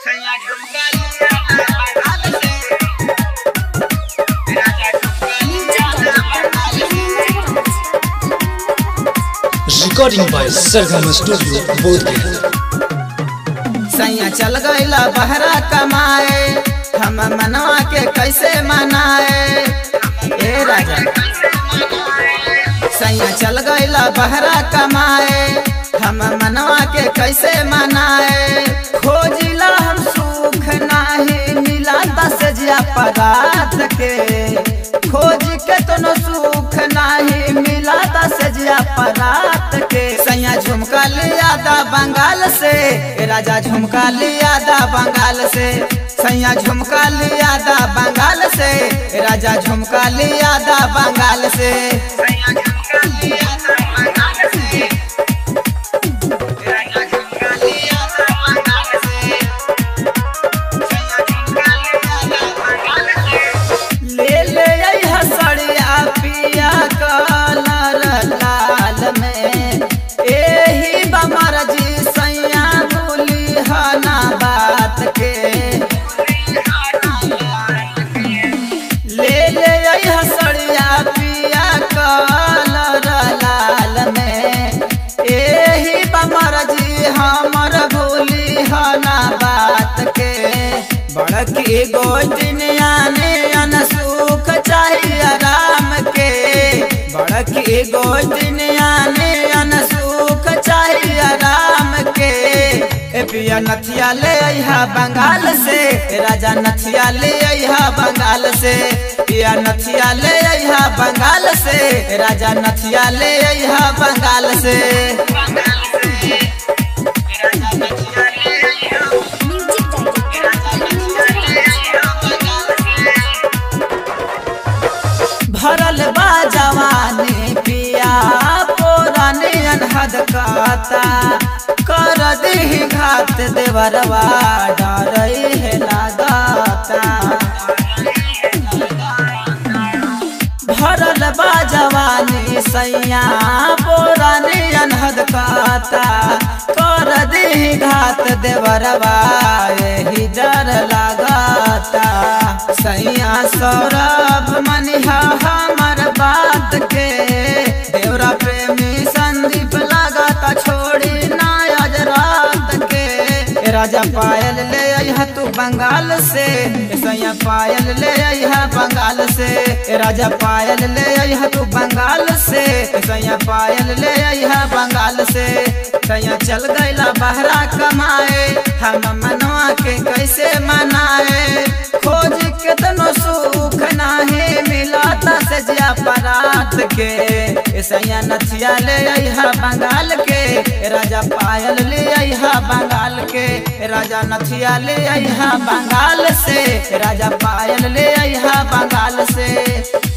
सैया झुमका लिया बंगाल से राजा झुमका लिया बंगाल से Recording by Sargama Studio, Bodhgaya. सैया चल गईला बहरा कमाए हम मनवा के कैसे मनाए ए राजा सैया चल गईला बहरा कमाए हम मनवा के कैसे मनाए खोजिला हम सुख नाही मिला दस जिया पदार्थ के खोज के तनो सुख नाही मिला दस जिया पदार्थ के सैया झुमका लिया दा बंगाल से ए राजा झुमका लिया दा बंगाल से सैया झुमका लिया दा बंगाल से ए राजा झुमका लिया दा बंगाल से सैया झुमका लिया बंगाल से राजा झुमका लिया बंगाल से सैया झुमका लिया बंगाल से ले ले आई हसड़िया पिया कलर लाल में एही बमर जी सैया भूली हना बात के ले ले आई हसड़िया पिया कलर लाल में एही बमर जी हमर भूली हना बात के बड़की गोदिनिया ने अनसुख चाहिए आराम के बड़की गोदिनिया ने अनसुख चाहिए आराम के ए पिया नथिया ले अइहा बंगाल से ए राजा नथिया ले अइहा बंगाल से पिया नथिया ले अइहा बंगाल से ए राजा नथिया ले अइहा बंगाल से भरल बा जवानी पिया पुरानी अनहद काता कर दी घात देवरवा डरई है लगाता भरल बा जवानी सैया पुरानी अनहद काता कर दी घात देवरवा यही डर लगाता सैया सौरभ मनिहा हमर बात के देवरा प्रेमी संदीप लगाता छोड़ी ना आज रात के ए राजा पायल ले अइहा तू बंगाल से ए सैया पायल ले अइहा बंगाल से ए राजा पायल ले अइहा तू बंगाल से ए सैया पायल ले अइहा बंगाल से सैया चल गईला बहरा कमाए हम मनवा के कैसे मनाए खोज केतनो सुख नाही मिलाता से जिया परात के ए सैया नथिया ले अइहा बंगाल के ए राजा पायल ले अइहा बंगाल के ए राजा नथिया ले अइहा बंगाल से ए राजा पायल ले अइहा बंगाल से